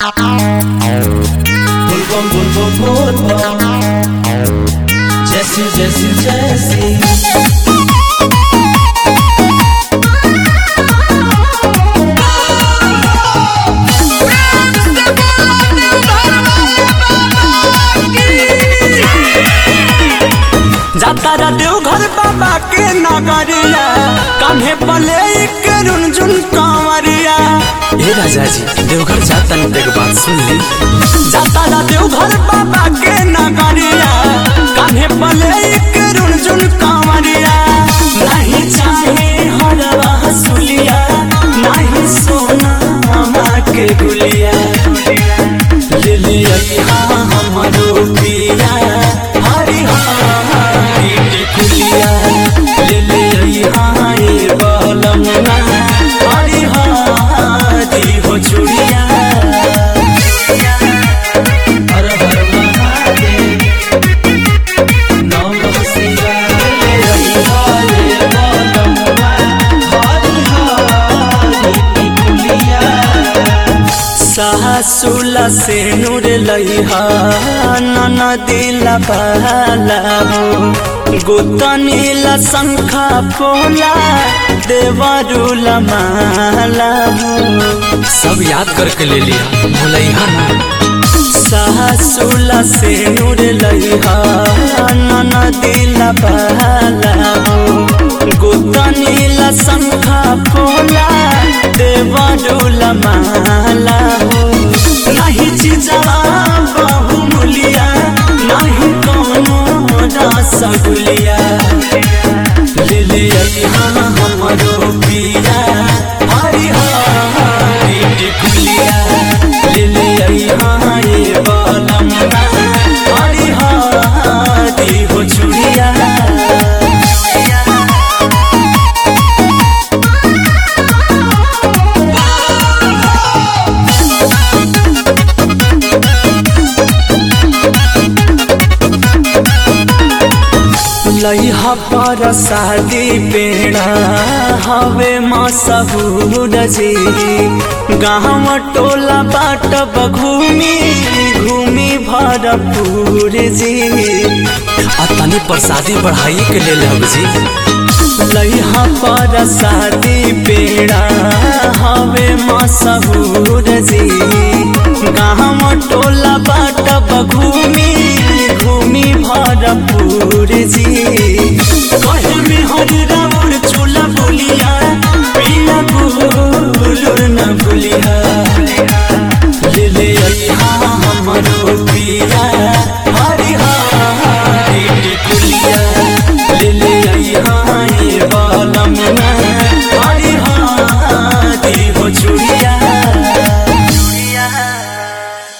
Bulbul bulbul bulbul Jesse Jesse Jesse जातारा देवघर बाबा के नगरिया कान्हे पले के रुनझुन कांवरिया ए राजा जी देवघर जातन एक बात सुन ली जातारा देवघर बाबा के नगरिया कान्हे पले के रुनझुन कांवरिया नहीं चाहे हरवा सुलिया नहीं सोना मामा के गुलिया ले लिया यहाँ हमरो पिया हरि हरि कुलिया ले ले यहाँ ये बलमना हरि हरि हो चुड़िया हर हर महादेव नमः शिवाय हरे बोलमुआ हरि हरि कुलिया सासुला से नूर लइहा ननदिला बाला गोतनीला शंखा पोला देवरुला माला सब याद करके ले लिया भूलैहा ना सासुला से नूर लइहा ननदिला बाला गोतनीला शंखा पोला देवरुला माला नहीं चीजवा बहुमूलिया नहीं कोनो रसगुलिया ले ले यहाँ हमरो पिया हरि हरि टिकुलिया ले ले यहाँ ये बलमना हरि हरि हो चुड़िया लइहा पर शादी पेड़ा हवे मसहूर जी गाँव टोला बाट घूमी घूमी भरपूर जी आ तनी प्रसादी बढ़ाई के ले लेब जी लइहा पर शादी पेड़ा हवे मसहूर जी गाँव टोला बाट घूमी घूमी भरपूर जी कहे में हरि